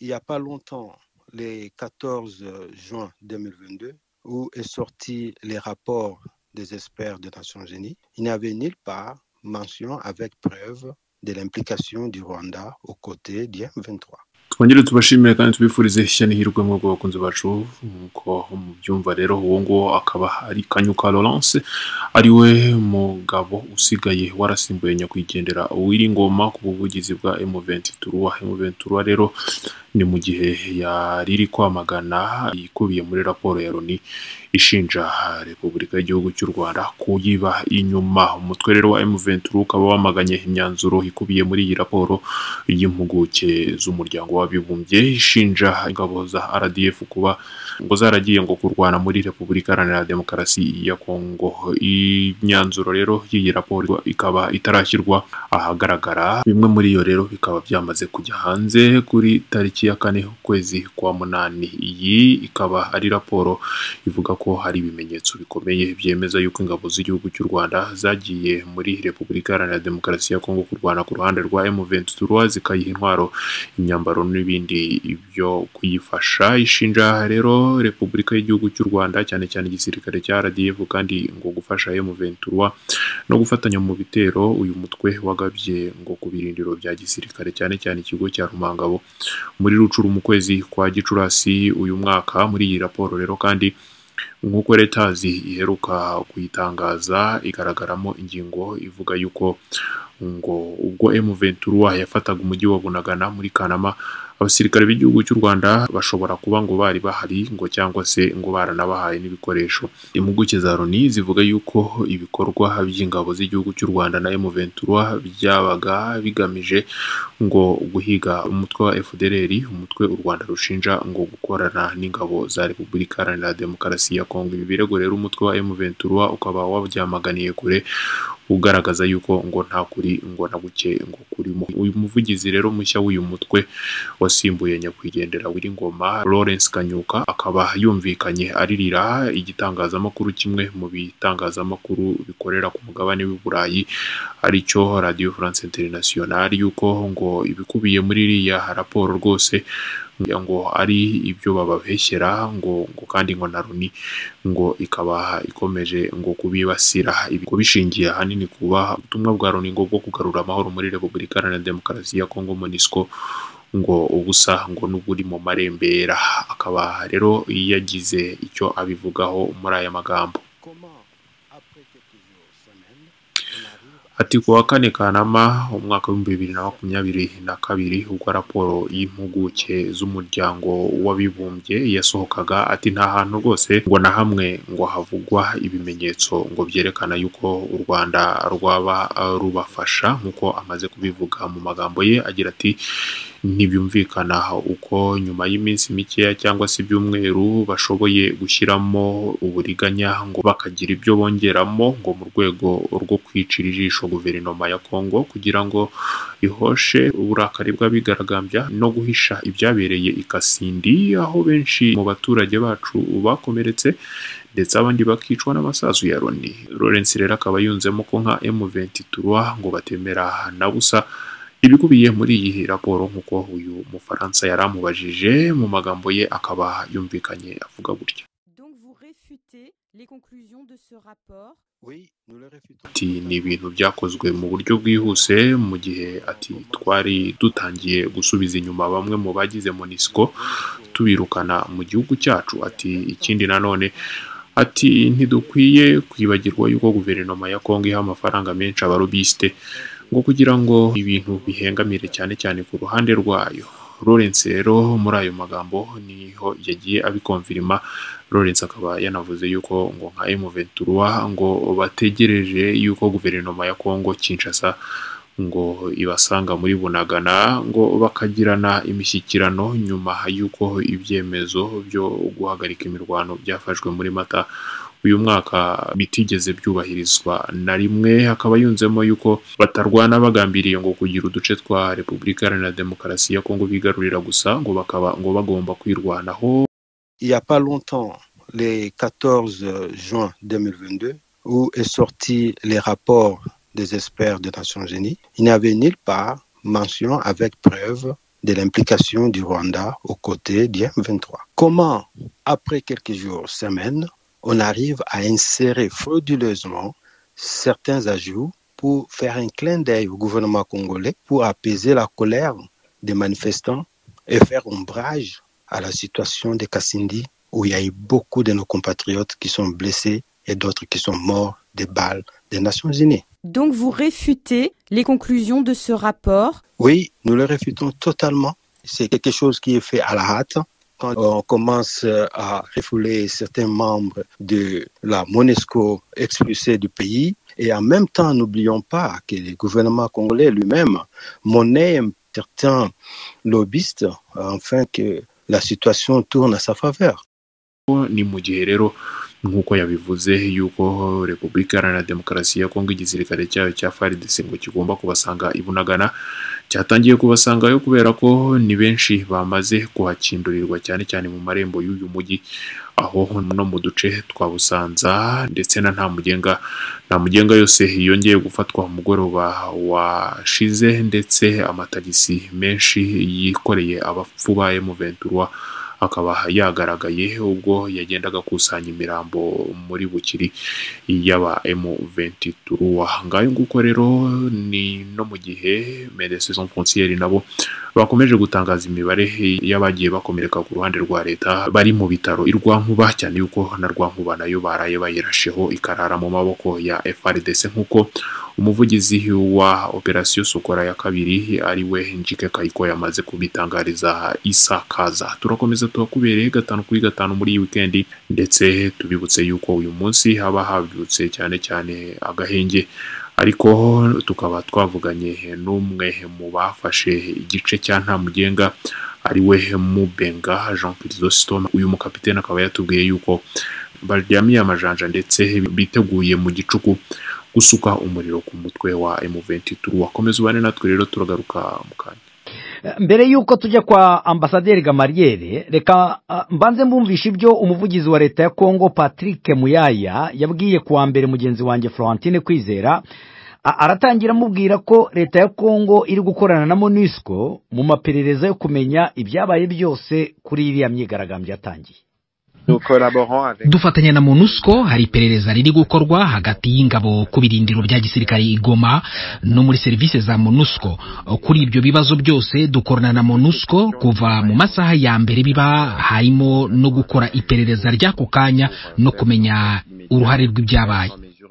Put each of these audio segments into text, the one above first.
il n'y a pas longtemps, le 14 juin 2022, où est sorti les rapports des experts des Nations Unies, il n'y avait nulle part mention avec preuve de l'implication du Rwanda aux côtés du M23. twongere tubashimire kandi tubifurize ishya n'ihirwe mu bwo bakunzi bacu nk'uko mubyumva rero uwo nguwo akaba ari kanyuka Laurence ari we mugabo usigaye warasimbuye nyakwigendera Uwiringoma ku buvugizi bwa M23 M23 rero ni mu gihe yari iri kwamagana ikubiye muri raporo ya Loni ishinja Repubulika y'igihugu cy'u Rwanda kuyiba inyuma umutwe rero wa M23 ukaba wamaganye imyanzuro ikubiye muri iyi raporo y'impuguke z'umuryango w'abibumbye ishinja ingabo za RDF kuba ngo zaragiye ngo kurwana muri Repubulika Iharanira Demokarasi ya Kongo imyanzuro rero y'iyi raporo ikaba itarashyirwa ahagaragara bimwe muri iyo rero bikaba byamaze kujya hanze kuri tariki ya kane ukwezi kwa munani iyi ikaba ari raporo ivuga ko hari ibimenyetso bikomeye byemeza yuko ingabo z'igihugu cy'u Rwanda zagiye muri Repubulika Iharanira Demokarasi ya Kongo kurwana ku ruhande rwa M23 zikayiha intwaro imyambaro n'ibindi byo kuyifasha ishinja rero Repubulika y'igihugu cy'u Rwanda cyane cyane igisirikare cya RDF kandi ngo gufasha M23 no gufatanya mu bitero uyu mutwe wagabye ngo ku birindiro bya gisirikare cyane cyane ikigo cya Rumangabo muri Rucuru mu kwezi kwa Gicurasi uyu mwaka muri iyi raporo rero kandi nk'uko letazi iheruka kuyitangaza igaragaramo ingingo ivuga yuko ngo ubwo M23 yafataga umujyi wa Bunagana muri Kanama abasirikare b'igihugu cy'u Rwanda bashobora kuba ngo bari bahari ngo cyangwa se ngo baranabahaye n'ibikoresho impuguke za Loni zivuga yuko ibikorwa by'ingabo z'igihugu cy'u Rwanda na M23 byabaga bigamije ngo guhiga umutwe wa FDLR umutwe u Rwanda rushinja ngo gukorana n'ingabo za Repubulika Iharanira Demokarasi ya Kongo ibi birego rero umutwe wa M23 ukaba wabyamaganiye kure ugaragaza yuko ngo nta kuri ngo na buke ngo kurimo uyu muvugizi rero mushya w'uyu mutwe wasimbuye nyakwigendera Wiringoma Lawrence Kanyuka akaba yumvikanye aririra igitangazamakuru kimwe mu bitangazamakuru bikorera ku mugabane w'i Burayi aricyo Radio France Internationale yuko ngo ibikubiye muri iriya raporo rwose ngo ari ibyo bababeshyera ngo ngo kandi ngo na Loni ngo ikaba ikomeje ngo kubibasira ibi bishingiye ahanini kuba ubutumwa bwa Loni ngo bwo kugarura amahoro muri Repubulika Iharanira Demokarasi ya Kongo MONUSCO ngo ubusa ngo n'uburi mu marembera akaba rero yagize icyo abivugaho muri aya magambo ati ku wa kane Kanama umwaka w'ibihumbi bibiri na makumyabiri na kabiri ubwo raporo y'impuguke z'umuryango w'abibumbye yasohokaga ati nta hantu rwose ngo na hamwe ngo havugwa ibimenyetso ngo byerekana yuko u Rwanda rwaba rubafasha nk'uko amaze kubivuga mu magambo ye agira ati ntibyumvikana uko nyuma y'iminsi mikeya cyangwa se ibyumweru bashoboye gushyiramo uburiganya ngo bakagira ibyo bongeramo ngo mu rwego rwo kwicira ijisho guverinoma ya Kongo kugira ngo ihoshe uburakari bw'abigaragambya no guhisha ibyabereye i Kasindi aho benshi mu baturage bacu bakomeretse ndetse abandi bakicwa n'amasasu ya Loni Lawrence rero akaba yunzemo ko nka M23 ngo batemera na busa ibikubiye muri iyi raporo nk'uko uyu mufaransa yari amubajije mu magambo ye akaba yumvikanye avuga gutya Donc vous réfutez les conclusions de ce rapport Oui, nous le réfutons. ati ni ibintu byakozwe mu buryo bwihuse mu gihe ati twari dutangiye gusubiza inyuma bamwe mu bagize MONUSCO tubirukana mu gihugu cyacu ati ikindi nanone ati ntidukwiye kwibagirwa yuko guverinoma ya Kongo iha amafaranga menshi abarobiste ngo kugira ngo ibintu bihengamire cyane cyane ku ruhande rwayo Lawrence rero muri ayo magambo niho yagiye abikonfirima Lawrence akaba yanavuze yuko ngo nka M23 ngo bategereje yuko guverinoma ya Kongo Kinshasa ngo ibasanga muri Bunagana ngo bakagirana imishyikirano nyuma y'uko ibyemezo byo guhagarika imirwano byafashwe muri Mata uyu mwaka bitigeze byubahirizwa na rimwe hakaba yunzemo yuko batarwana bagambiriye ngo kugira uduce twa Repubulika Iharanira Demokarasi ya Kongo bigarurira gusa ngo bakaba ngo bagomba kwirwanaho Il n'y a pas longtemps, le 14 juin 2022, où est sorti les rapports des experts des Nations Unies, il n'y avait nulle part mention avec preuve de l'implication du Rwanda aux côtés du M23. Comment, après quelques jours, semaines, on arrive à insérer frauduleusement certains ajouts pour faire un clin d'œil au gouvernement congolais pour apaiser la colère des manifestants et faire ombrage à la situation de Kassindi où il y a eu beaucoup de nos compatriotes qui sont blessés et d'autres qui sont morts des balles des Nations Unies. Donc vous réfutez les conclusions de ce rapport Oui, nous le réfutons totalement. C'est quelque chose qui est fait à la hâte. Quand on commence à refouler certains membres de la MONESCO expulsés du pays, et en même temps, n'oublions pas que le gouvernement congolais lui-même monnaie certains lobbyistes afin que la situation tourne à sa faveur. ni mu gihe rero nk'uko yabivuze yuko repubulika iharanira demokarasi ya kongo igisirikare cyayo cya faridese ngo kigomba kubasanga i bunagana cyatangiye kubasangayo kubera ko ni benshi bamaze kuhakindurirwa cyane cyane mu marembo y'uyu mujyi aho no mu duce twa busanza ndetse na nta mugenga nta mugenga yose yongeye gufatwa mugoroba washize ndetse amatagisi menshi yikoreye abapfu ba emuventura akaba yagaragaye ubwo yagendaga akusanya imirambo muri bukiri y'aba M23 ngayo nguko rero ni no mu gihe Médecins Sans Frontières nabo bakomeje gutangaza imibare y'abagiye bakomereka ku ruhande rwa leta bari mu bitaro i Rwankuba cyane yuko na Rwankuba nayo baraye bayirasheho ikarara mu maboko ya FRDC nk'uko umuvugizi wa operasiyo sokora ya kabiri ari we njike kayiko yamaze kubitangariza isakaza turakomeza tuhakubereye gatanu kuri gatanu muri iyi wikendi ndetse tubibutse yuko uyu munsi haba habyutse cyane cyane agahenge ariko tukaba twavuganye n'umwe mu bafashe igice cya nta mugenga ari we mubenga jean chrysostome uyu mukapitene akaba yatubwiye yuko baryamiye amajanja ndetse biteguye mu gicuku gusuka umuriro ku mutwe wa M23 wakomeza ubane natwe rero turagaruka mu kanya mbere y'uko tujya kwa ambasaderi gamariyeri reka mbanze mbumvisha ibyo umuvugizi wa leta ya kongo patrick muyaya yabwiye kuwa mbere mugenzi wanjye florentine kwizera aratangira amubwira ko leta ya kongo iri gukorana na monisco mu maperereza yo kumenya ibyabaye byose kuri iriya myigaragambyo yatangiye dufatanya na monusco hari iperereza riri gukorwa hagati y'ingabo ku birindiro bya gisirikare igoma no muri serivisi za monusco kuri ibyo bibazo byose dukorana na monusco kuva mu masaha ya mbere biba harimo no gukora iperereza ry'ako kanya no kumenya uruhare rw'ibyabaye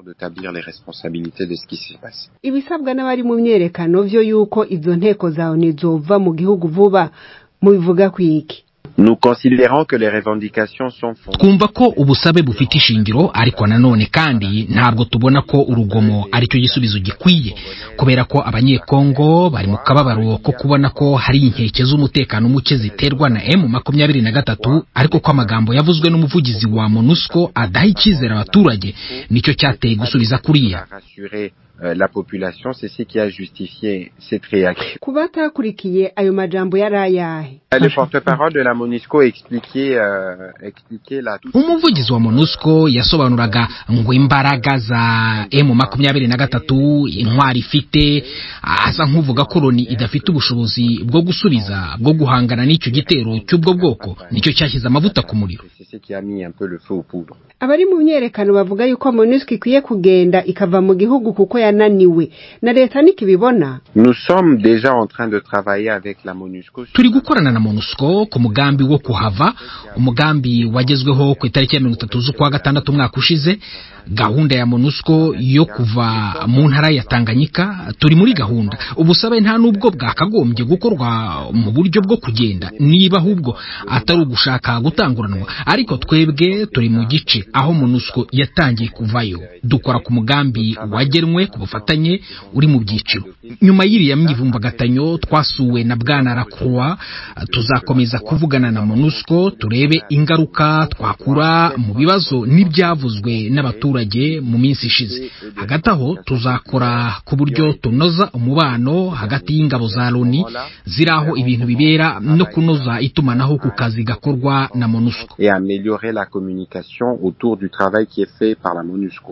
ibisabwa n'abari mu myerekano byo yuko izo nteko zawe ntizova mu gihugu vuba mubivuga ku iki Nous considérons que les revendications sont fondées. twumva ko ubusabe bufite ishingiro ariko nanone kandi ntabwo tubona ko urugomo aricyo gisubizo gikwiye kubera ko abanyekongo bari mu kababaro ko kubona ko hari inkeke z'umutekano muke ziterwa na M makumyabiri na gatatu ariko ko amagambo yavuzwe n'umuvugizi wa MONUSCO adaha icyizere abaturage nicyo cyateye gusubiza kuriya rassurer euh, la population, c'est ce qui a justifié cette réaction. ku batakurikiye ayo majambo yari ayahe Le porte-parole de la MONUSCO expliquait, euh, expliquait la toute umuvugizi wa monusco yasobanuraga ngo imbaraga za emu makumyabiri na gatatu intwari ifite asa nk'uvuga ko loni idafite ubushobozi bwo gusubiza bwo guhangana n'icyo gitero cy'ubwo bwoko nicyo cyashyize amavuta ku muriro c'est ce qui a mis un peu le feu aux poudres. abari mu myerekano bavuga yuko monusco ikwiye kugenda ikava mu gihugu kuko yananiwe na leta nikibibona Nous sommes déjà en train de travailler avec la MONUSCO. sur turi gukorana na monusco ku mugambi wo kuhava umugambi wagezweho ku itariki ya mirongo itatu z'ukwa gatandatu umwaka ushize gahunda ya monusco yo kuva mu ntara ya tanganyika turi muri gahunda ubusabe nta n'ubwo bwakagombye gukorwa mu buryo bwo kugenda niba ahubwo atari ugushaka gutanguranwa ariko twebwe turi mu gice aho monusco yatangiye kuvayo dukora ku mugambi wagenwe ku bufatanye uri mu byiciro nyuma y'iriya myivumbagatanyo twasuwe na bwana lacroix tuzakomeza kuvugana na monusco turebe ingaruka twakura mu bibazo n'ibyavuzwe n'abaturage mu minsi ishize hagati aho tuzakora ku buryo tunoza umubano hagati y'ingabo za loni ziri aho ibintu bibera no kunoza itumanaho ku kazi gakorwa na monusco et améliorer la communication autour du travail qui est fait par la MONUSCO.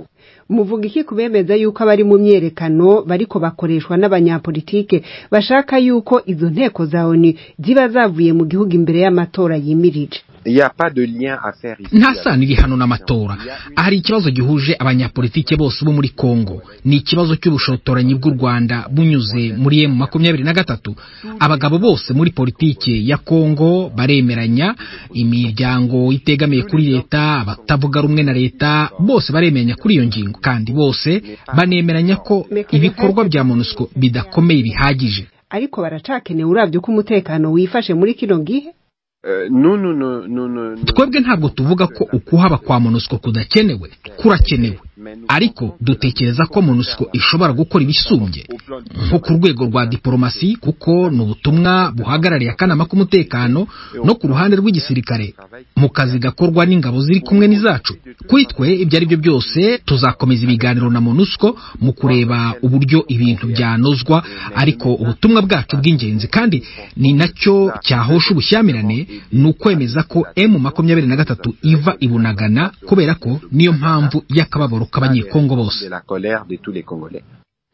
muvuga iki kubemeza yuko abari mu myerekano bariko bakoreshwa n'abanyapolitike bashaka yuko izo nteko za ONU ziba zavuye mu gihugu imbere y'amatora yimirije Il n'y a pas de lien à faire ici. nta sano iri hano n'amatora hari ikibazo gihuje abanyapolitike bose bo muri kongo ni ikibazo cy'ubushotoranyi bw'u rwanda bunyuze muri emu makumyabiri na gatatu abagabo bose muri politike ya kongo baremeranya imiryango itegamiye kuri leta abatavuga rumwe na leta bose baremeranya kuri iyo ngingo kandi bose banemeranya ko ibikorwa bya monusco bidakomeye bihagije ariko baracakenewe uravye ko umutekano wifashe muri kino gihe Euh, nous, nous, nous, nous, nous, nous- twebwe ntabwo tuvuga ko ukuhaba kwa monusco kudakenewe kurakenewe ariko dutekereza ko monusco ishobora gukora ibisumbye nko ku rwego rwa diporomasi kuko ni ubutumwa buhagarariye akanama k'umutekano no ku ruhande rw'igisirikare mu kazi gakorwa n'ingabo ziri kumwe n'izacu kuri twe ibyo ari byo byose tuzakomeza ibiganiro na monusco mu kureba uburyo ibintu byanozwa ariko ubutumwa bwacu bw'ingenzi kandi ni nacyo cyahosha ubushyamirane ni ukwemeza ko emu makumyabiri na gatatu iva ibunagana kubera ko niyo mpamvu y'akababaro k'abanyekongo bose de la colère de tous les Congolais.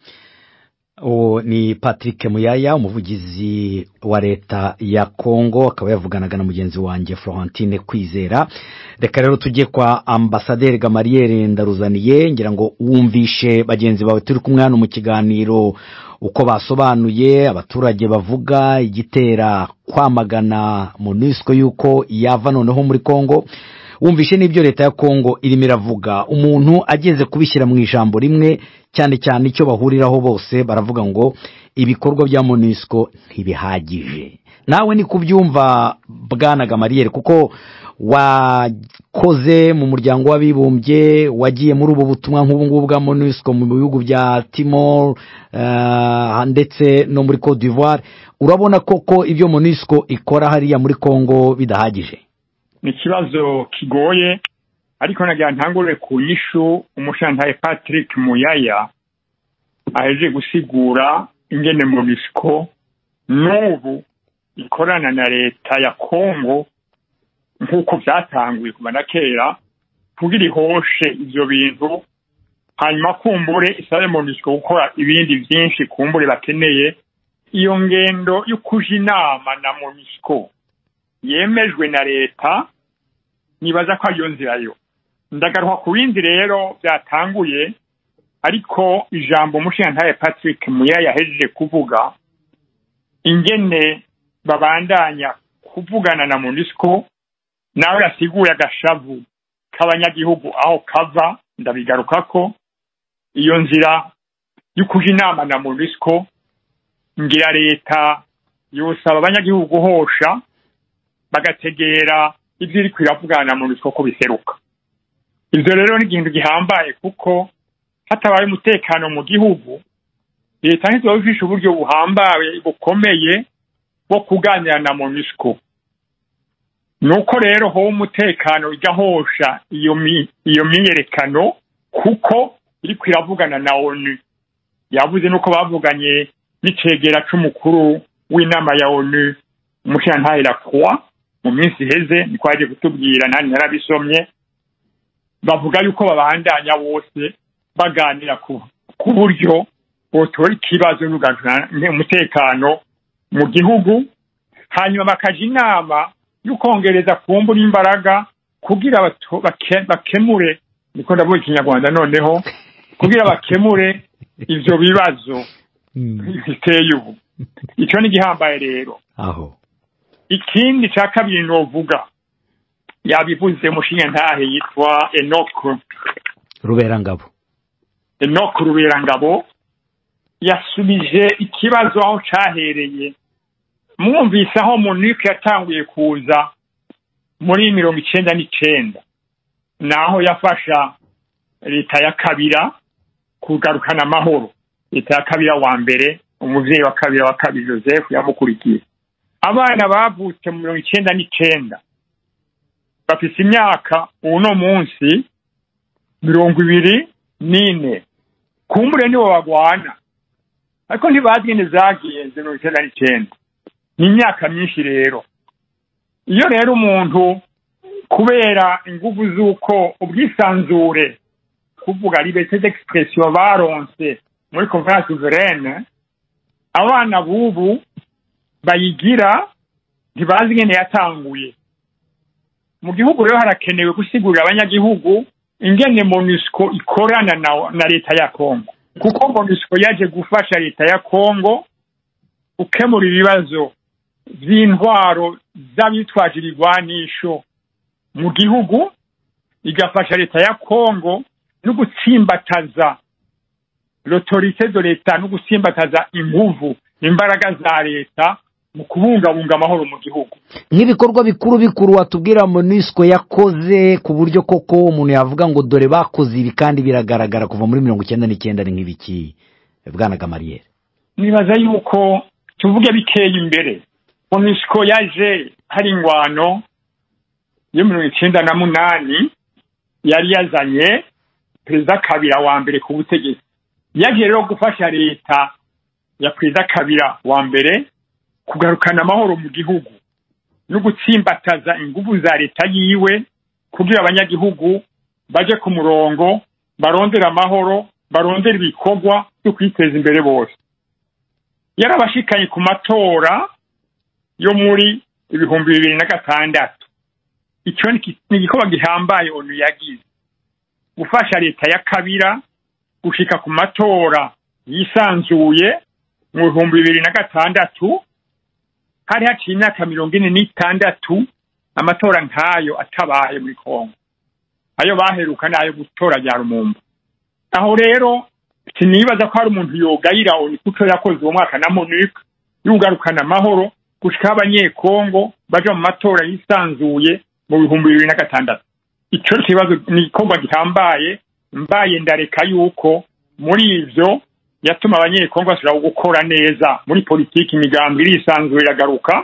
uwo ni patrick muyaya umuvugizi wa leta ya kongo akaba yavuganaga na mugenzi wanjye florentine kwizera reka rero tujye kwa ambasaderi gamariyeri ndaruzaniye ngira ngo wumvishe bagenzi bawe turi kumwe hano mu kiganiro uko basobanuye abaturage bavuga igitera kwamagana monusco y'uko yava noneho muri kongo wumvishe n'ibyo leta ya kongo irimo iravuga umuntu ageze kubishyira mu ijambo rimwe cyane cyane icyo bahuriraho bose baravuga ngo ibikorwa bya monusco ntibihagije nawe ni kubyumva bwana gamariyeri kuko wakoze mu muryango w'abibumbye wagiye muri ubu butumwa nk'ubu ngubu bwa monusco mu bihugu bya timor eh, ndetse no muri cote d'ivoire urabona koko ibyo monusco ikora hariya muri congo bidahagije ni ikibazo kigoye ariko nagira ntangure ku nyishu umushantaye patrick muyaya aheje gusigura ingene monisco n'ubu ikorana na leta ya kongo nk'uko byatanguye kuva na kera kugira ihoshe ivyo bintu hanyuma kumbure isabe monisco gukora ibindi vyinshi kumbure bakeneye iyo ngendo yo kuja inama na monisco yemejwe na leta nibaza ko ariyo nzira yo ndagaruka ku bindi rero byatanguye ariko ijambo umushingantahe patrick muya yahejeje kuvuga ingene babandanya kuvugana na monisco nawe yasiguye agashavu k'abanyagihugu aho kava ndabigarukako iyo nzira yo kuja inama na monisco ngira leta yosaba abanyagihugu guhosha bagategera ibyo iri kwiravugana mu mitwe ko biseruka ibyo rero ni ikintu gihambaye kuko hatabaye umutekano mu gihugu leta ntizoba ifishe uburyo buhambaye bukomeye bwo kuganira na monusco ni uko rero hoba umutekano igahosha iyo mi- iyo myiyerekano kuko iri kwiravugana na onu yavuze nuko bavuganye n'icegera c'umukuru w'inama ya onu umushingantahe lacroix mu minsi iheze niko yaje kutubwira nanjye narabisomye bavuga yuko babandanya bose baganira ku ku buryo botora ikibazo n'ugarukana umutekano mu gihugu hanyuma bakaja inama y'ukongereza kumbura imbaraga kugira bato- bake- bakemure niko ndavuga ikinyarwanda noneho kugira bakemure ivyo bibazo biteye ubu ico ni igihambaye rero aho ikindi ca kabiri novuga yabivuze mushinga ntahe yitwa enoko ruberangabo enoko ruberangabo yasubije ikibazo aho cahereye mwumvise aho munike yatanguye kuza muri mirongo icenda n'icenda naho yafasha leta ya kabira kugarukana amahoro leta ya kabira wa mbere umuvyeyi wa kabira wa kabiri joseph yamukurikiye abana bavutse mu mirongo icenda n'icenda bafise imyaka uno munsi mirongo ibiri n'ine kumbure nibo bagwana ariko ntibazi ingene zagenze mirongo icenda n'icenda ni imyaka myinshi rero iyo rero umuntu kubera inguvu z'uko ubwisanzure kuvuga liberté d'expression baronse muri conference souveraine abana bubu bayigira ntibazi ingene yatanguye mu gihugu rero harakenewe gusigurira abanyagihugu ingene monusco ikorana na, na leta ya congo kuko monusco yaje gufasha leta ya congo gukemura ibibazo vy'intwaro z'abitwaje ibigwanisho mu gihugu igafasha leta ya congo no gutsimbataza l'autorité de leta no gutsimbataza inguvu imbaraga za leta mu kubungabunga amahoro mu gihugu nk'ibikorwa bikuru bikuru watubwira monisco yakoze ku buryo koko umuntu yavuga ngo dore bakoze ibi kandi biragaragara kuva muri mirongo icyenda n'icyenda ni nk'ibiki bwana gamariyeri nibaza yuko tuvuge bikeye imbere monisco yaje hari ingwano yo mirongo icyenda na munani yari yazanye perezida kabira wa mbere ku butegetsi yaje rero gufasha leta ya perezida kabira wa mbere kugarukana amahoro mu gihugu no gutsimbataza ingufu za leta yiwe kugira abanyagihugu baje ku murongo barondera amahoro barondera ibikorwa byo kwiteza imbere bose yarabashikanye ku matora yo muri ibihumbi bibiri na gatandatu icyo ni igikorwa gihambaye onu yagize gufasha leta ya kabira gushika ku matora yisanzuye mu bihumbi bibiri na gatandatu hari haciye imyaka mirongo ine n'itandatu amatora nk'ayo atabaye muri kongo ayo baheruka ni ayo gutora rya rumumba aho rero sinibaza ko hari umuntu yogayira oni kuco yakoze uwo mwaka na monique yugarukana amahoro gushikaho abanyekongo baja mu matora yisanzuye mu bihumbi bibiri na gatandatu ico kibazo ni igikorwa gihambaye mbaye ndareka yuko muri ivyo yatuma abanyekongo basubira gukora neza muri politiki imigambi irisanzura iragaruka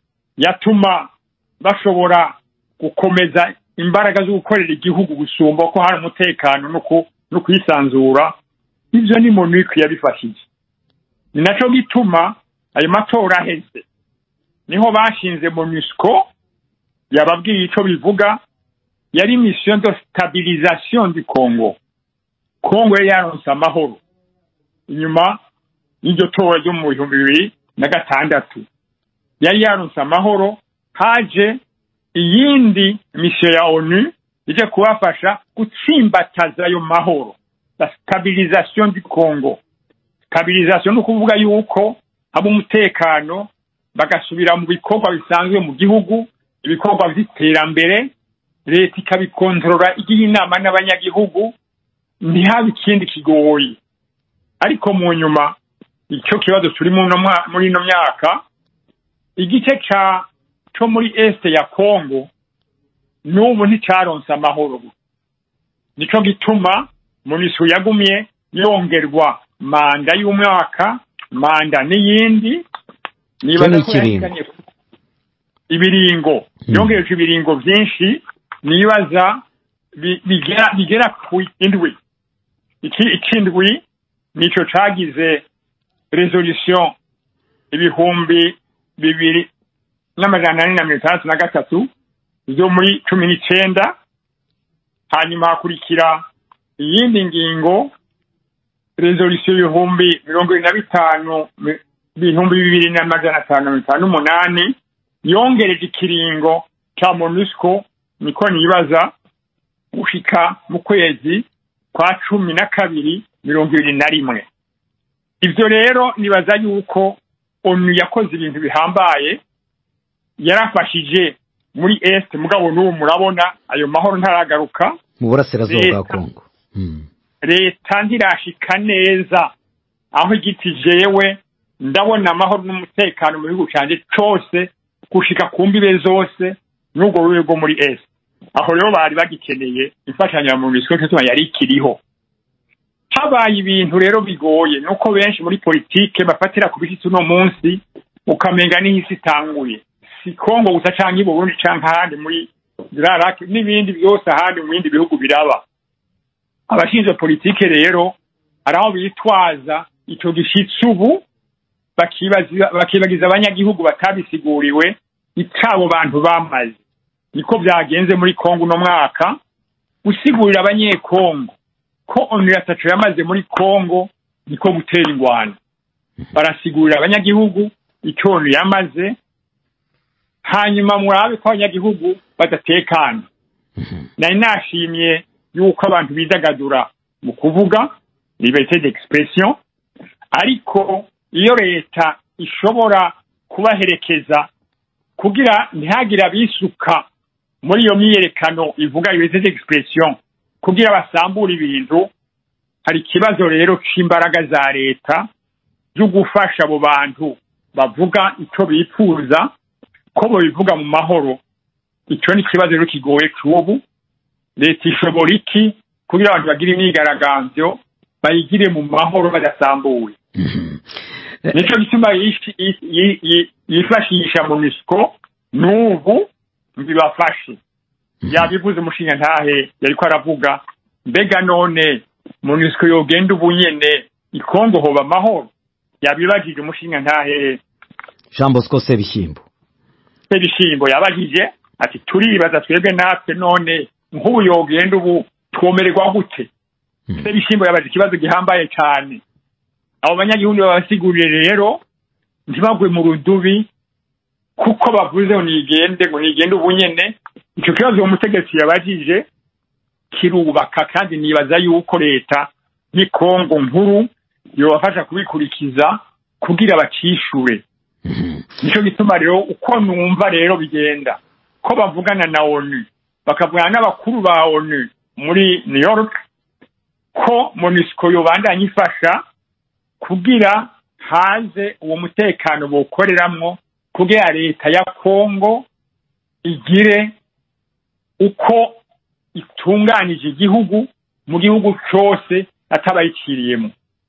yatuma bashobora gukomeza imbaraga zo gukorera igihugu gusumba ko hari umutekano no kwisanzura ivyo ni monique yabifashije ni naco gituma ayo matora aheze niho bashinze monusco yababwiye ico bivuga yari mission de stabilisation du congo congo yari yaronse amahoro inyuma y'iryo tora ryo mu bihumbi bibiri na gatandatu yari yaronse amahoro haje iyindi misiyo ya onu ije kubafasha gutsimbataza ayo mahoro la stabilisation du congo stabilisation ni ukuvuga yuko haba umutekano bagasubira mu bikorwa bisanzwe mu gihugu ibikorwa by'iterambere leta ikabikontorora igiye inama n'abanyagihugu ntihabe ikindi kigoyi ariko mu nyuma icyo kibazo turi muri ino myaka igice ca co muri este ya congo n'ubu nticaronse amahoro nico gituma munisu yagumye yongerwa manda y'umwaka manda n'iyindi nibaza ko yahitanye ibiringo yongereje ibiringo vyinshi nibaza bigera bigera ku indwi ikindwi nico cagize resolution ibihumbi bibiri n'amajana ane na mirongo itandatu na gatatu zo muri cumi n'icenda hanyuma hakurikira iyindi ngingo resolution ibihumbi mirongo ibiri na bitanu ibihumbi bibiri n'amajana atanu na mirongo itanu n'umunani yongereje ikiringo ca monusco niko nibaza gushika mu kwezi kwa cumi na kabiri mirongo ibiri na rimwe ivyo rero nibaza yuko onu yakoze ibintu bihambaye yarafashije muri est mugabo n'ubu murabona ayo mahoro ntaragaruka mu burasirazuba bwa kongo leta ntirashika neza aho igiti jewe ndabona amahoro n'umutekano mu gihugu canje cose gushika ku mbibe zose n'ubwo rube rwo muri est aho rero bari bagikeneye imfashanyo ya munisiko cyo yari ikiriho habaye ibintu rero bigoye nuko benshi muri politike bafatira ku bishitsi uno munsi ukamenga n'ihisi itanguye si kongo gusa canke i burundi canke ahandi muri zirarake n'ibindi byose ahandi mu bindi bihugu biraba abashinzwe politike rero hari aho bitwaza ico gishitsi ubu bakibagiza abanyagihugu batabisiguriwe icabo bantu bamaze niko byagenze muri kongo uno mwaka gusigurira abanyekongo ko onu yatacu yamaze muri kongo niko gutera ingwano barasigurira abanyagihugu icyo onu yamaze hanyuma murabe ko abanyagihugu badatekana nari nashimye yuko abantu bidagadura mu kuvuga liberté d'expression ariko iyo leta ishobora kubaherekeza kugira ntihagire abisuka muri iyo myiyerekano ivuga liberté d'expression kugira basambure ibintu hari ikibazo rero c'imbaraga za leta zo gufasha abo bantu bavuga icyo bifuza ko babivuga mu mahoro icyo ni ikibazo rero kigoye cy'ubu leta ishobora iki kugira abantu bagire imyigaragambyo bayigire mu mahoro badasambuye nicyo gituma yishi- yi- yi- yi- yifashisha munisiko n'ubu bibafashe yabivuze umushinga ntahe yariko aravuga mbega none munisiko yogenda ubu nyene ikongo hoba amahoro yabibajije umushinga ntahe jean bosco sebishyimbo sebishimbo yabajije ati turibaza twebwe natwe none nk'ubu yogenda ubu twomererwa gute sebishimbo yabaje ikibazo gihambaye cyane abo banyagihugu babasigurire rero ntibagwe mu rudubi kuko bavuze ngo nigende ngo nigende ubu nyene icyo kibazo uwo mutegetsi yabajije kirubaka kandi nibaza yuko leta n'ikongo nkuru yobafasha kubikurikiza kugira bacishure nicyo gituma rero uko numva rero bigenda ko bavugana na onu bakavugana n'abakuru ba onu muri new york ko monisco yobandanya ifasha kugira haze uwo mutekano bokoreramwo kugira leta ya kongo igire uko itunganije igihugu mu gihugu cyose atabayiciriyemo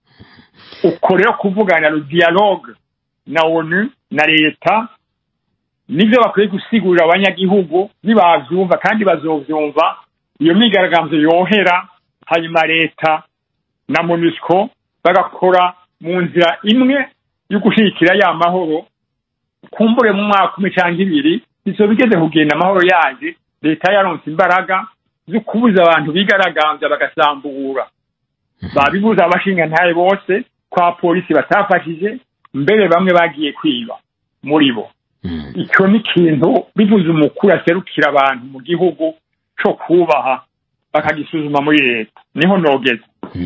uko rero kuvugana le dialogue na onu na leta nibyo bakwiye gusigurira abanyagihugu nibavyumva kandi bazovyumva iyo myigaragambyo yohera hanyuma leta na monusco bagakora mu nzira imwe yo gushigikira ya mahoro kumbure mu mwaka umwe cyangwa ibiri bizoba bigeze kugenda amahoro yaje leta yaronse imbaraga zo kubuza abantu bigaragambya bagasambura babibuza abashinga ntaye bose kwa polisi batafashije mbere bamwe bagiye kwiba muri bo icyo ni ikintu bivuze umukuru aserukira abantu mu gihugu cyo kubaha bakagisuzuma muri leta niho nogeze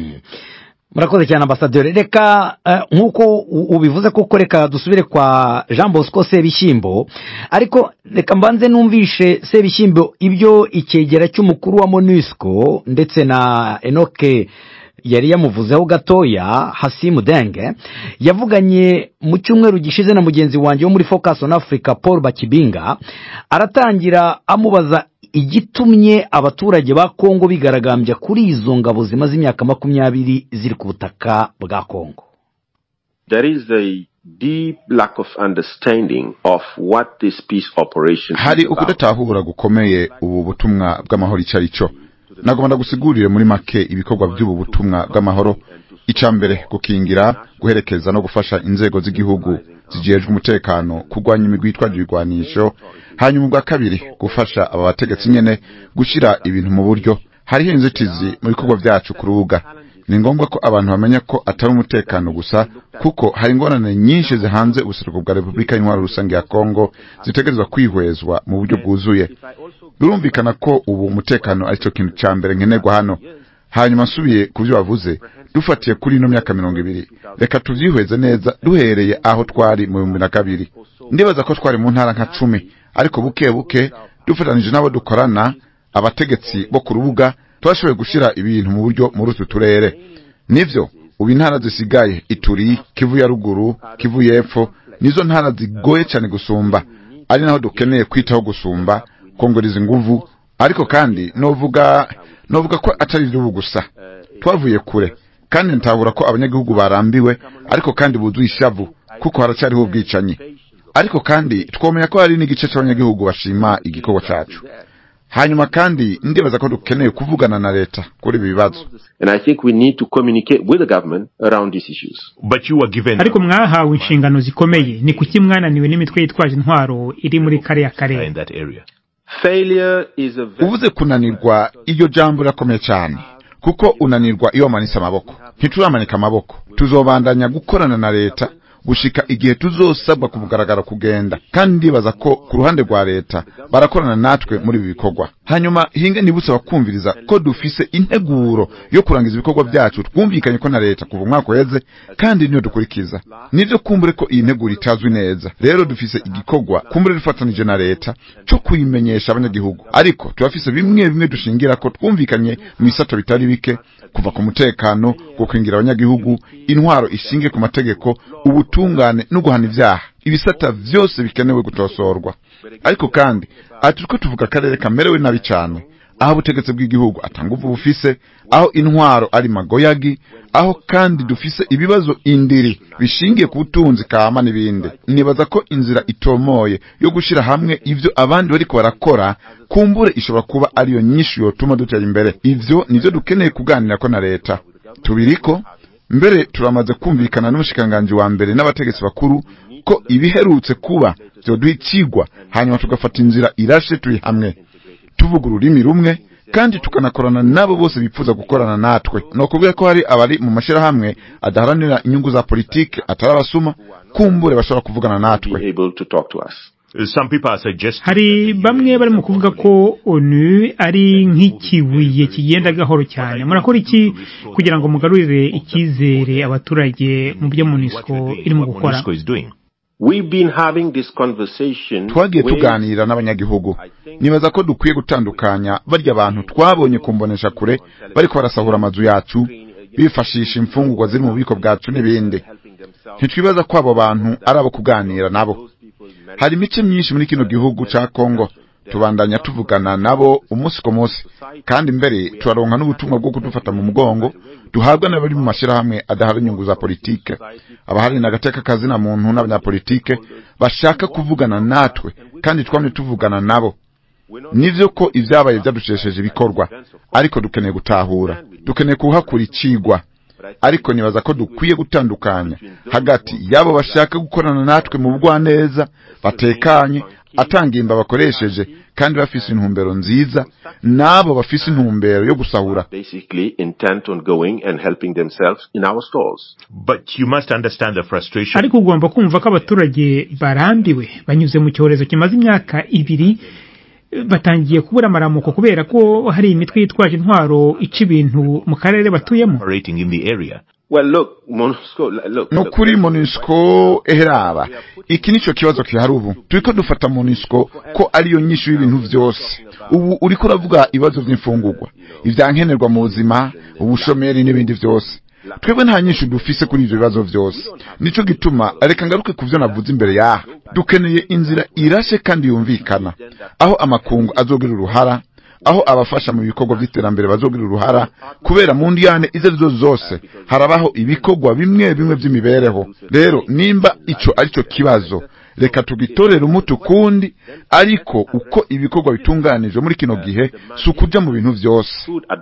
murakoze cyane ambasaderi reka eh, nk'uko u- ubivuze koko reka dusubire kwa jean bosco sebishyimbo ariko reka mbanze numvishe sebishyimbo ibyo icyegera cy'umukuru wa monusco ndetse na enoke yari yamuvuzeho gatoya hasimu denge yavuganye mu cyumweru gishize na mugenzi wanjye wo muri focus on africa paul bakibinga aratangira amubaza igitumye abaturage ba kongo bigaragambya kuri izo ngabo zimaze imyaka makumyabiri ziri ku butaka bwa kongo There is a deep lack of understanding of what this peace operation hari is about. ukudatahura gukomeye ubu butumwa bw'amahoro icyo ari cyo nagomba ndagusigurire muri make ibikorwa by'ubu butumwa bw'amahoro icya mbere gukingira guherekeza no gufasha inzego z'igihugu zijejwe umutekano kurwanya imigwi yitwaje ibigwanisho hanyuma ubwa kabiri gufasha aba bategetsi nyene gushyira ibintu mu buryo hariho inzitizi mu bikorwa byacu ku rubuga ni ngombwa ko abantu bamenya ko atari umutekano gusa kuko hari ingorane nyinshi zihanze ubuseruko bwa repubulika y'intwaro rusange ya kongo zitegerezwa kwihwezwa mu buryo bwuzuye birumvikana ko ubu umutekano ari cyo kintu cya mbere nkenerwa hano hanyuma nsubiye ku byo bavuze dufatiye kuri ino myaka mirongo ibiri reka tubyihweze neza duhereye aho twari mu bihumbi na kabiri ndibaza ko twari mu ntara nka cumi ariko buke buke dufatanije n'abo dukorana abategetsi bo ku rubuga twashoboye gushyira ibintu mu buryo muri utu turere nivyo ubu intara zisigaye ituri kivu ya ruguru kivu y'epfo nizo ntara zigoye cyane gusumba ari naho dukeneye kwitaho gusumba kongereza inguvu ariko kandi novuga novuga ko atari igihugu gusa twavuye kure kandi ntabura ko abanyagihugu barambiwe ariko kandi buzuye ishavu kuko haracyariho ubwicanyi ariko kandi twomenya ko hari n'igice cy'abanyagihugu bashima igikorwa cyacu hanyuma kandi ndibaza ko dukeneye kuvugana na leta kuri ibi bibazo And I think we need to communicate with the government around these issues. But you were given ariko mwahawe inshingano zikomeye ni kuki mwananiwe n'imitwe yitwaje intwaro iri muri kariya karere in that area. Failure is a very uvuze kunanirwa iryo jambo rirakomeye cyane kuko unanirwa iyo wamanitse amaboko ntituramanika amaboko tuzobandanya gukorana na leta gushika igihe tuzosabwa ku mugaragaro kugenda kandi ndibaza ko ku ruhande rwa leta barakorana natwe muri ibi bikorwa hanyuma hinge nibutse bakumviriza ko dufise integuro yo kurangiza ibikorwa byacu twumvikanye ko na leta kuva umwaka uheze kandi niyo dukurikiza nivyo kumbure ko iyi nteguro itazwi neza rero dufise igikorwa kumbure dufatanije na leta cyo kuyimenyesha abanyagihugu ariko turafise bimwe bimwe dushingira ko twumvikanye mu bisato bitari bike kuva ku mutekano gukingira abanyagihugu intwaro ishinge ku mategeko ubutungane no guhana ivyaha ibisata vyose bikenewe gutosorwa ariko kandi ati turiko tuvuga akarere kamerewe nabi cane aho ubutegetsi bw'igihugu atanga uvu bufise aho intwaro ari magoyagi aho kandi dufise ibibazo indiri bishingiye ku butunzi kama n'ibindi nibaza ko inzira itomoye yo gushira hamwe ivyo abandi bariko barakora kumbure ishobora kuba ariyo nyinshi yotuma dutera imbere ivyo nivyo dukeneye kuganirako na leta tubiriko mbere turamaze kumvikana n'umushikiranganji wa mbere n'abategetsi bakuru ko ibiherutse kuba vyoduha icigwa hanyuma tugafata inzira irashe turi hamwe tuvuga ururimi rumwe kandi tukanakorana nabo bose bipfuza gukorana natwe ni ukubwira ko hari abari mu mashyirahamwe adaharanira inyungu za politiki atari abasuma kumbure bashobora kuvugana natwe hari bamwe barimo kuvuga ko onu ari nk'ikibuye kigenda gahoro cyane murakora iki kugira ngo mugarurire icyizere abaturage mu byo munisiko irimo gukora twagiye tuganira n'abanyagihugu nibaza ko dukwiye gutandukanya barya abantu twabonye kumbonesha kure bariko barasahura amazu yacu bifashisha imfungurwa ziri mu bubiko bwacu n'ibindi ntitwibaza ko abo bantu ari abo kuganira nabo hari imice myinshi muri kino gihugu ca kongo tubandanya tuvugana nabo umunsi ku munsi kandi mbere turaronka n'ubutumwa bwo kudufata mu mugongo duhabwa n'abari mu mashyirahamwe adahari inyungu za politike abahari n'agateka kazina muntu n'abanyapolitike bashaka kuvugana natwe kandi twamye tuvugana nabo nivyo ko ivyabaye vyadushesheje ibikorwa ariko dukeneye gutahura dukeneye kuhakura icigwa ariko nibaza ko dukwiye gutandukanya hagati y'abo bashaka gukorana natwe mu bugwaneza batekanye atangimba bakoresheje kandi bafise intumbero nziza n'abo bafise intumbero yo gusahura ariko ugomba kumva ko abaturage barambiwe banyuze mu cyorezo kimaze imyaka ibiri batangiye kubura amaramuko kubera ko hari imitwe yitwaje intwaro ica ibintu mu karere batuyemo no kuri monisco eheraba iki nico kibazo kihari ubu turiko dufata monisco ko ariyo nyinshi y'ibintu vyose ubu uriko uravuga ibibazo vy'imfungurwa ivyankenerwa mu buzima ubushomeri n'ibindi vyose twebwe nta nyinshi dufise kuri ivyo bibazo vyose nico gituma reka ngaruke ku vyo navuze imbere yaha dukeneye inzira irashe kandi yumvikana aho amakungu azogira uruhara aho abafasha mu bikorwa by'iterambere bazogira uruhara kubera mu ndiyane izo arizo zose harabaho ibikorwa bimwe bimwe by'imibereho rero nimba ico arico kibazo reka tugitorere umuti ukundi ariko uko ibikorwa bitunganije muri kino gihe si ukuja mu bintu vyose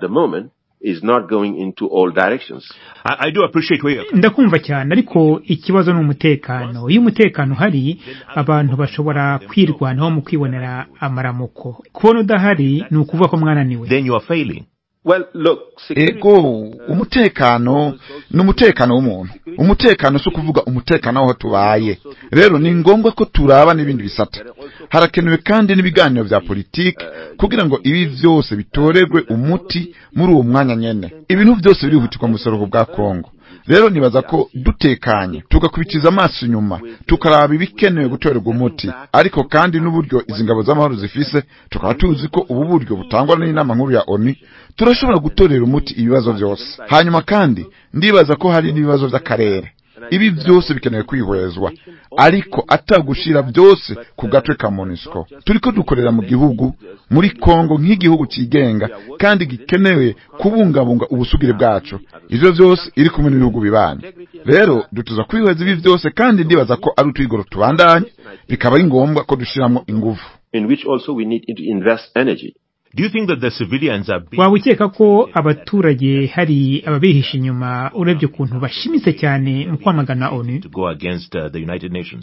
is not going into all directions. I, I do appreciate where you're ndakumva cyane ariko ikibazo ni umutekano iyo umutekano uhari abantu bashobora kwirwanaho mu kwibonera amaramuko kubona udahari ni ukuvuga ko mwananiwe then you are failing. Well, look, ego umutekano ni umutekano w'umuntu umutekano si ukuvuga umutekano w'aho tubaye rero ni ngombwa ko turaba n'ibindi bisata harakenewe kandi n'ibiganiro vya politiki kugira ngo ibi vyose bitorerwe umuti muri uwo mwanya nyene ibintu vyose birihutirwa mu buseruko bwa kongo rero nibaza ko dutekanye tugakubitiza amaso inyuma tukaraba ibikenewe gutorerwa umuti ariko kandi n'uburyo izi ngabo z'amahoro zifise tukaba tuzi ko ubu buryo butangwa n'inama nkuru ya onu turashobora gutorera umuti ibibazo vyose hanyuma kandi ndibaza ko hari n'ibibazo vy'akarere ibi byose bikenewe kwihwezwa ariko atagushira byose ku gatwe ka monisco turiko dukorera mu gihugu muri kongo nk'igihugu cigenga kandi gikenewe kubungabunga ubusugire bwacu ivyo vyose iri kumwe n'ibihugu bibanye rero dutuza kwihweza ibi vyose kandi ndibaza ko ari utwigoro tubandanye bikaba ari ngombwa ko dushiramwo ingufu in which also we need to invest energy. Do you think that the civilians are being waba ukeka ko abaturage hari ababihisha inyuma urebye ukuntu bashimitse cyane mu kwamagana onu to go against uh, the United Nations?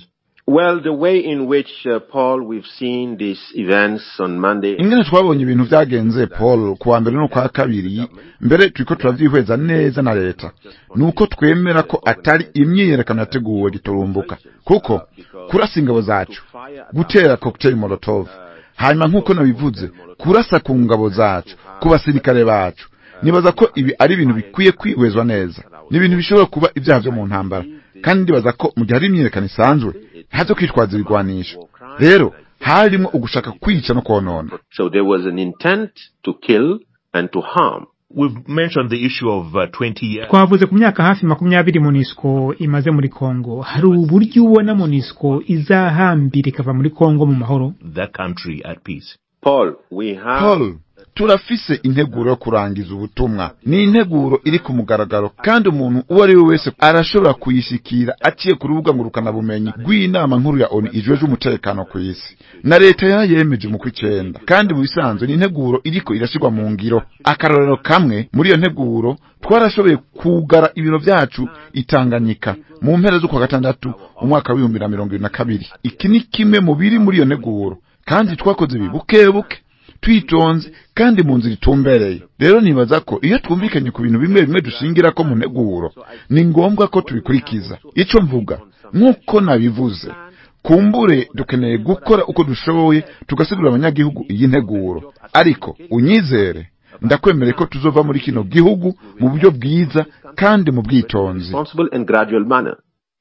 Well, the way in which, uh, Paul, we've seen these events on Monday. ingene twabonye ibintu vyagenze paul ku wa mbere no kwa kabiri mbere turiko turavyihweza neza na leta nuko twemera ko atari imyiyerekano yateguwe giturumbuka kuko kurasa ingabo zacu gutera cocktail molotov hanyuma nk'uko nabivuze kurasa ku ngabo zacu ku basirikare bacu nibaza ko ibi ari ibintu bikwiye kwihwezwa neza ni ibintu bishobora kuba ibyaha vyo mu ntambara kandi ndibaza ko mu gihe hari imyiyerekano isanzwe ntazo kwitwaza ibigwanisho rero harimo ugushaka kwica no konona So there was an intent to kill and to harm. We've mentioned the issue of uh, 20 years. twavuze ku myaka hafi makumyabiri monisco imaze muri kongo hari uburyo ubona monisco izahambira ikava muri kongo mu mahoro That country at peace. Paul, we have. paul turafise integuro yo kurangiza ubutumwa ni integuro iri ku mugaragaro kandi umuntu uwo ari we wese arashobora kuyishikira aciye ku rubuga ngurukanabumenyi rw'inama nkuru ya onu ijejwe umutekano ku isi na leta yarayemeje mu kw'icenda kandi mu bisanzwe ni integuro iriko irashirwa mu ngiro akarorero kamwe muri iyo nteguro twarashoboye kugara ibiro vyacu itanganyika mu mpera z'ukwa gatandatu umwaka w'ibihumbi na mirongo ibiri na kabiri iki ni kimwe mu biri muri iyo nteguro kandi twakoze ibi buke buke twitonze kandi mu nzira itumbereye rero nibaza ko iyo twumvikanye ku bintu bimwe bimwe dushingira ko mu nteguro ni ngombwa ko tubikurikiza ico mvuga nk'uko nabivuze kumbure dukeneye gukora uko dushoboye tugasigurira abanyagihugu iyi nteguro ariko unyizere ndakwemereye ko tuzova muri kino gihugu mu buryo bwiza kandi mu bwitonzi Responsible and gradual manner.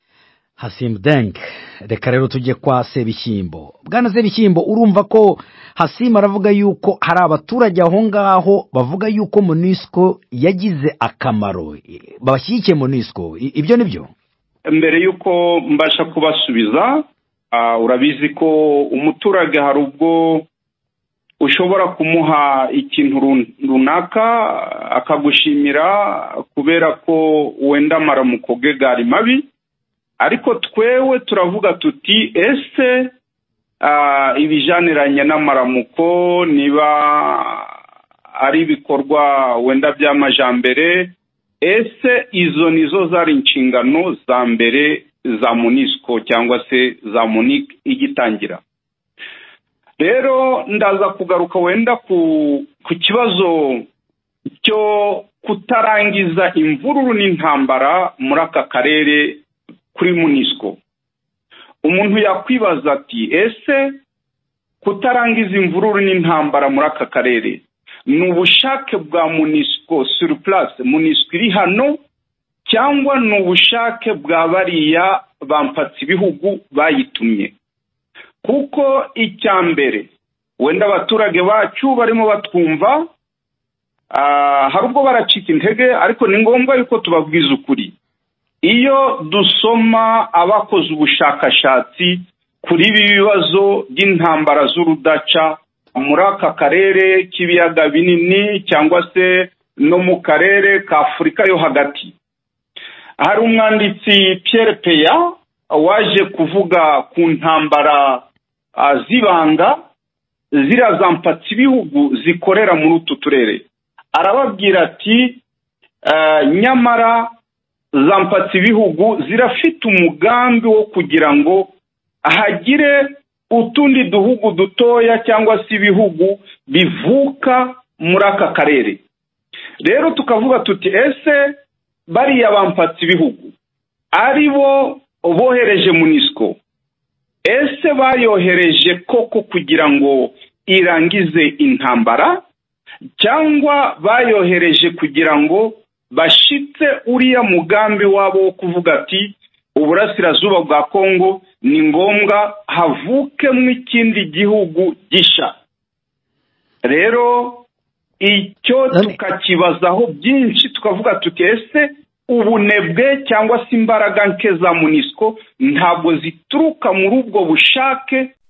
Hasim Deng reka rero tujye kwa Sebishyimbo bwana Sebishyimbo urumva ko Hasim aravuga yuko hari abaturage aho ngaho bavuga yuko MONUSCO yagize akamaro babashyigikiye MONUSCO I- ibyo ni byo mbere y'uko mbasha kubasubiza ah, urabizi ko umuturage hari ubwo ushobora kumuha ikintu run- runaka akagushimira kubera ko wenda amaramuko ge gari mabi ariko twewe turavuga tuti ese ah, ibijaniranye n'amaramuko niba ari ibikorwa wenda by'amajambere ese izo nizo zari inshingano za mbere za munisiko cyangwa se za munike igitangira rero ndaza kugaruka wenda ku ku kibazo cyo kutarangiza imvururu n'intambara muri aka karere kuri munisiko umuntu yakwibaza ati ese kutarangiza imvururu n'intambara muri aka karere ni ubushake bwa munisiko suri purase munisiko iri hano cyangwa ni ubushake bwa bariya bampatse ibihugu bayitumye kuko icya mbere wenda abaturage bacu barimo batwumva ah, hari ubwo baracika intege ariko ni ngombwa yuko tubabwiza ukuri iyo dusoma abakoze ubushakashatsi kuri ibi bibazo by'intambara z'urudaca muri aka karere k'ibiyaga binini cyangwa se no mu karere ka afurika yo hagati hari umwanditsi Pierre peya waje kuvuga ku ntambara ah, z'ibanga ziriya za mpatsibihugu zikorera muri utu turere arababwira ati "Ah, nyamara za mpatsibihugu zirafite umugambi wo kugira ngo hagire utundi duhugu dutoya cyangwa se ibihugu bivuka muri aka karere rero tukavuga tuti ese bariya bampatse ibihugu ari bo bohereje munisiko ese bayohereje koko kugira ngo irangize intambara cyangwa bayohereje kugira ngo bashitse uriya mugambi wabo wo kuvuga ati uburasirazuba bwa kongo ni ngombwa havukemo ikindi gihugu gisha rero icyo tukakibazaho byinshi tukavuga tuti ese ubunebwe cyangwa se imbaraga nke za munisiko ntabwo zituruka muri ubwo bushake